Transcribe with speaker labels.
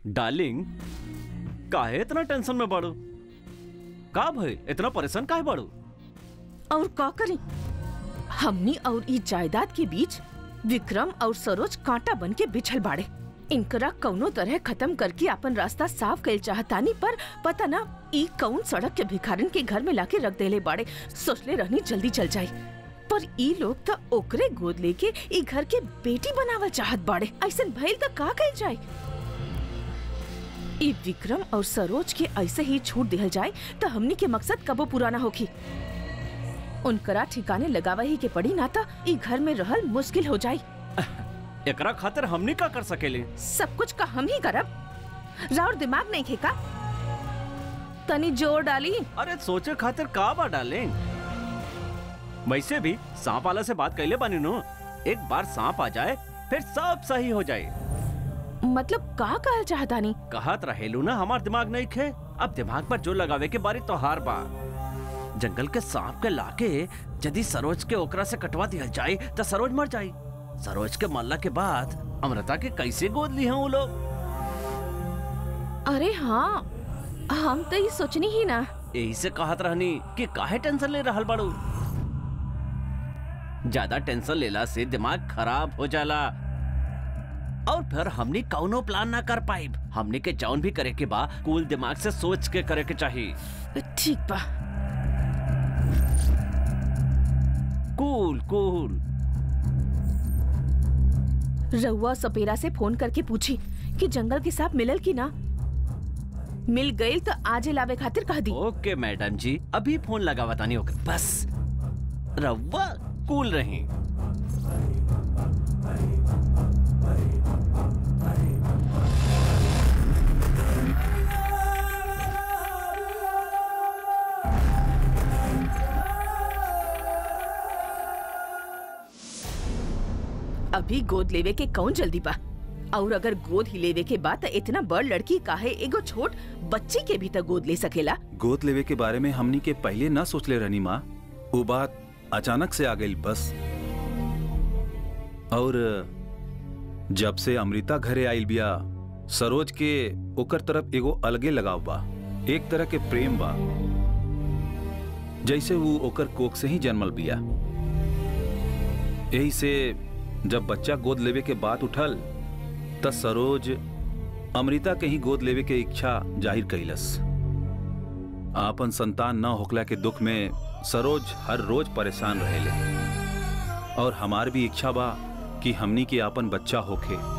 Speaker 1: darling काहे इतना tension में बाड़ू का भई इतना परेशान काहे बाड़ू
Speaker 2: और का करी हमनी और ई जायदाद के बीच विक्रम और सरोज कांटा बन के बिछल बाड़े इनकरा कौनो तरह खत्म करके अपन रास्ता साफ कर चाहतानी पर पता ना ई कौन सड़क के भिखारन के घर में लाके रख देले बाड़े सोचले रहनी जल्दी चल जाई पर ई लोग त ओकरे गोद लेके ई घर के बेटी बनावल चाहत बाड़े ऐसन भइल त का कइल जाए ई विक्रम और सरोज के ऐसे ही छूट दिहल जाए त हमनी के मकसद कबो पूरा ना होखी उनकरा ठिकाने लगावा ही के पड़ी ना त ई घर में रहल मुश्किल हो जाई
Speaker 1: एकरा खातिर हमनी का कर सकेले
Speaker 2: सब कुछ का हम ही करब राउर दिमाग नहीं खेका तनी जोर डाली
Speaker 1: अरे सोचे खातिर का बा डार्लिंग वैसे भी सांप वाला से बात कैले बानी नो एक बार सांप आ जाए फिर सब सही हो जाए
Speaker 2: मतलब का कहल चाहता नहीं
Speaker 1: कहत रहेलू ना हमार दिमाग नहीं खे अब दिमाग पर जो लगावे के बारी तोहार बा जंगल के सांप के लाके यदि सरोज के ओकरा से कटवा दिया जाए तो सरोज मर जाई सरोज के मरला के बाद अमृता के कैसे गोद ली हैं वो लोग
Speaker 2: अरे हाँ हम तो ये सोचनी ही ना
Speaker 1: यही से कहत रहनी कि काहे टेंशन ले रहल बाड़ू ज्यादा टेंशन लेला से दिमाग खराब हो जाला और फिर हमने कौनो प्लान ना कर पाई हमने के जौन भी करे के बा कूल दिमाग से सोच के करे के चाहिए
Speaker 2: ठीक बा
Speaker 1: कूल कूल
Speaker 2: रउआ सपेरा से फोन करके पूछी कि जंगल के सांप मिलल की ना मिल गई तो आजे लावे खातिर कह दी
Speaker 1: ओके मैडम जी अभी फोन लगा बतानी होकर बस रवा कूल रही
Speaker 2: अभी गोद लेवे के कौन जल्दी बा और अगर गोद ही लेवे के बाद इतना बड़ लड़की काहे एगो छोट बच्ची के भी तो गोद ले सकेला
Speaker 3: गोद लेवे के बारे में हमनी के पहले ना सोचले रहनी माँ वो बात अचानक से आ गई बस और जब से अमृता घरे आइल बिया सरोज के ओकर तरफ एगो अलगे लगाव बा एक तरह के प्रेम बा जैसे वो ओकर कोख से ही जन्मल बिया यही से जब बच्चा गोद लेवे के बात उठल त सरोज अमृता के ही गोद लेवे के इच्छा जाहिर कैलस आपन संतान न होखला के दुख में सरोज हर रोज परेशान रहेले और हमार भी इच्छा बा कि हमनी के आपन बच्चा होखे